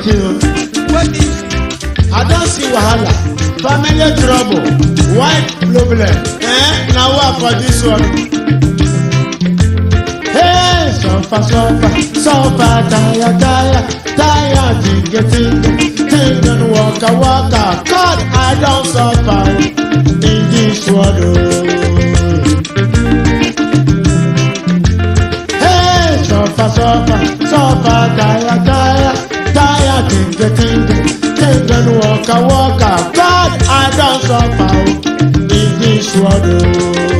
thing. What is I don't see wahala. Family trouble, wife problem. Eh? Now what for this one? Hey, suffer, suffer, suffer, tire, tire, tire, tinga, tinga, tinga, and waka, waka. God, I don't suffer in this world. oh. Hey, suffer, suffer, suffer, tire, tire, tire, tinga, tinga, tinga, and waka, waka. God, I don't suffer in this world. oh.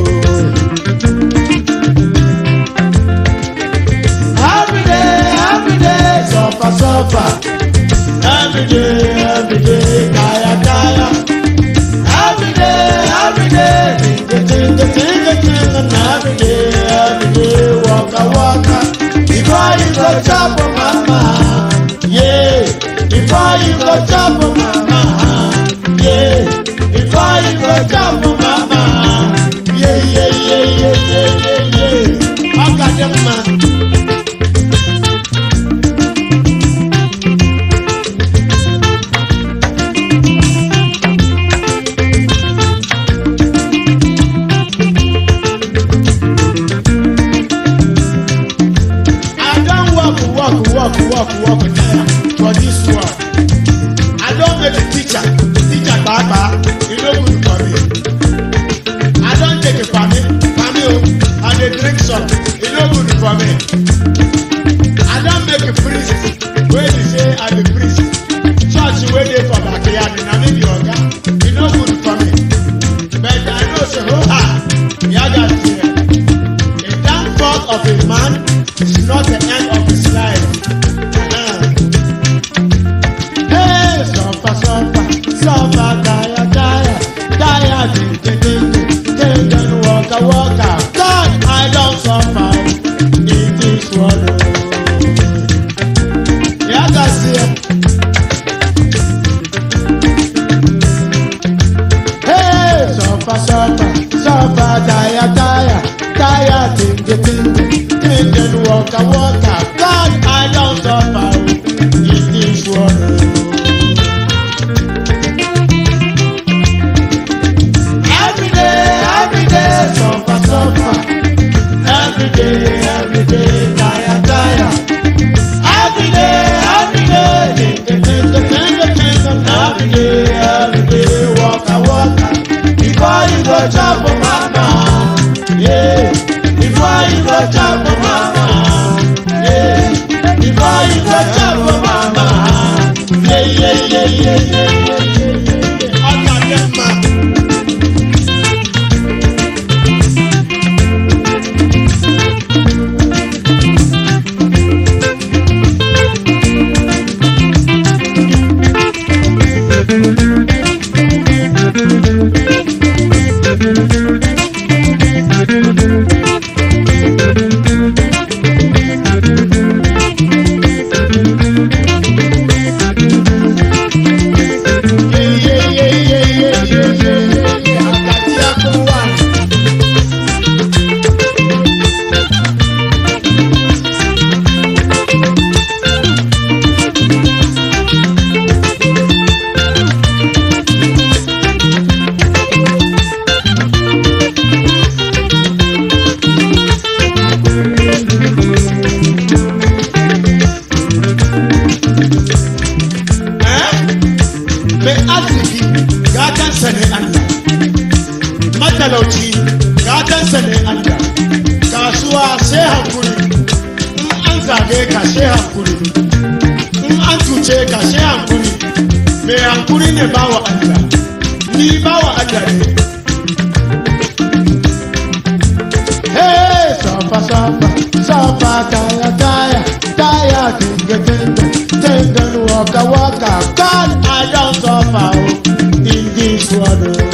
Every day, every day, suffer, suffer. Every day, every day, kaya, kaya. Every day, every day, tinga, tinga, tinga, tinga. And every day, every day, waka, waka. Before you go chop, oh, mama, yeah. Before you go chop, oh, mama, yeah. Before you go chop, oh, mama, yeah, yeah, yeah, yeah, yeah, yeah, yeah. I got them, man. I don work work work work work tire for this world. I don make a teacher teacher kpaakpa e no good for me. I don take a pami pami o I dey drink some e no good for me. I don make a priest wey be say I be priest. Church wey dey for backyard na me be oga e no good for me. But I know say ho ha yaga fear. The downfall of a man is not the end of his life. Uh-huh. Hey, suffer, suffer, suffer, tire, tire, tire, ding, ding, ding, ding, ding, and waka, waka. God, I don't suffer in this world. Yeah, that's it. Hey, suffer, suffer, suffer, tire, tire, tire, ting, ting, ting, ting, and waka, waka. God, I don't suffer in this world. Every day, every day, suffer, suffer. Every day, every day, tire, tire. Every day, every day, ting, ting, ting, ting, ting, ting, every day, every day, waka, waka. Before you go chop, oh, mama, yeah. Before you go chop, oh, mama, yeah. Before you go chop, oh, mama, yeah, yeah, yeah, yeah, yeah, yeah, yeah, yeah. Ọ̀tá jẹ́ máa. mai arziki gatansa ne Allah matalauci gatansa ne Allah kasuwa sai hankuri in an zage ka sai hankuri in an cuce ka sai hankuri mai hankuri ne bawa Allah ni bawa Allah ne Hey, safa safa safa taya taya taya tinga tinga tinga waka waka God I don't suffer oh, in this world. oh.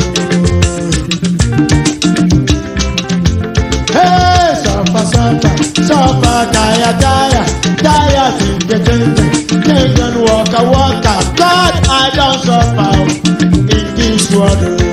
Hey, safa safa safa taya taya taya tinga tinga tinga waka waka God I don't suffer oh, in this world. oh.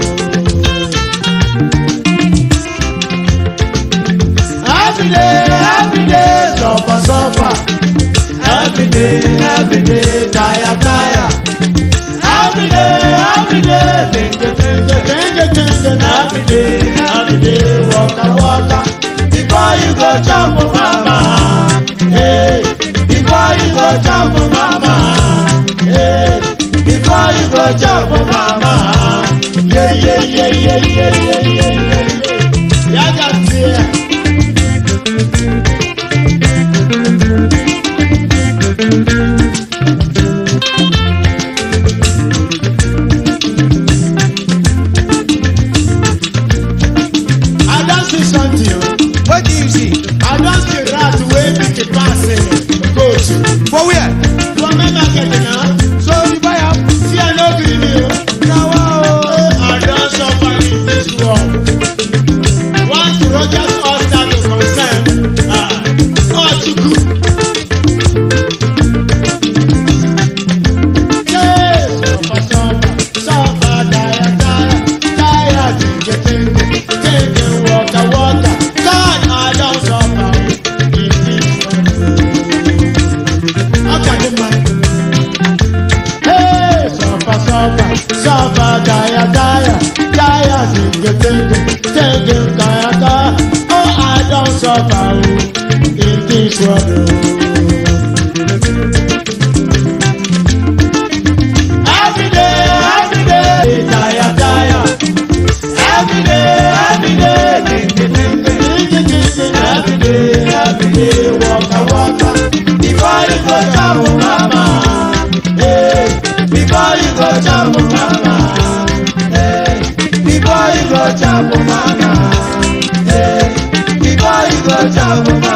Every day, every day, suffer, suffer. Every day, day, every day, tire, tire. Every day, every day, think it, think it, think it, think it. Every day, every day, waka, waka. Before you go jump, mama. Hey, before you go jump, mama. Hey, before you go jump, mama. Yeah, yeah, yeah, yeah, yeah, yeah, yeah, yeah, yeah. Yaga tear. I don see something o. What do you see? I don see rat wey big the pass uh, goat. For where? For main market na. So you buy am? See I no gree me o. Now, Oh, I don suffer in this world. Once Rogers all start to concern, ah, all too good. Yeah, suffer, suffer, suffer, tire, tire, tire, tinge, tinge, tinge, waka, waka. God, I don suffer in this world. How can you mind? Hey, suffer, suffer, suffer, tire, tire, tire, tinge, tinge, tinge, kaya, kaya. Oh, I don suffer oh, in this world. oh. Every day, every day, tire, tire. every day, every day, think it, think it. Tinge, tinge, Every day, every day, waka, waka. Before you go jump, mama. Hey, before you go jump, mama. Hey, before you go jump, mama. Hey, before you go jump, mama.